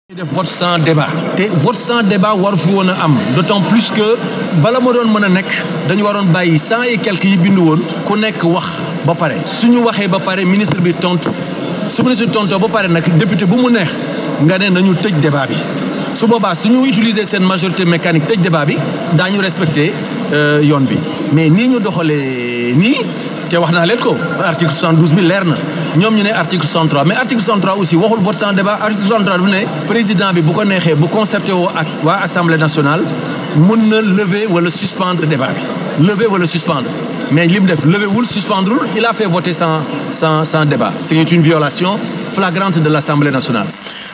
def vote sans débat te vote sans débat waru fi woon a am d'autant plus que bala ma doon mën a nekk dañu waroon bàyyi cent et quelques yi bindu woon ku nekk wax ba pare suñu waxee ba pare ministre bi tontu su ministre bi tontoo ba pare nag député bu mu neex nga ne nañu tëj débat bi su boobaa suñu utiliser seen majorité mécanique tëj débat bi daañu respecter yoon bi mais nii ñu doxalee nii te wax naa leen ko article 72 bi leer na ñoom ñu ne article 63 mais article 63 aussi waxul vote sans débat article 63 dafa ne président bi bu ko neexee bu concerté woo ak waa assemblée nationale mun na lever wala suspendre débat bi lever wala suspendre mais li mu def lever wul suspendrewul il a fait voter sans sans sans débat c'est une violation flagrante de l'assemblée nationale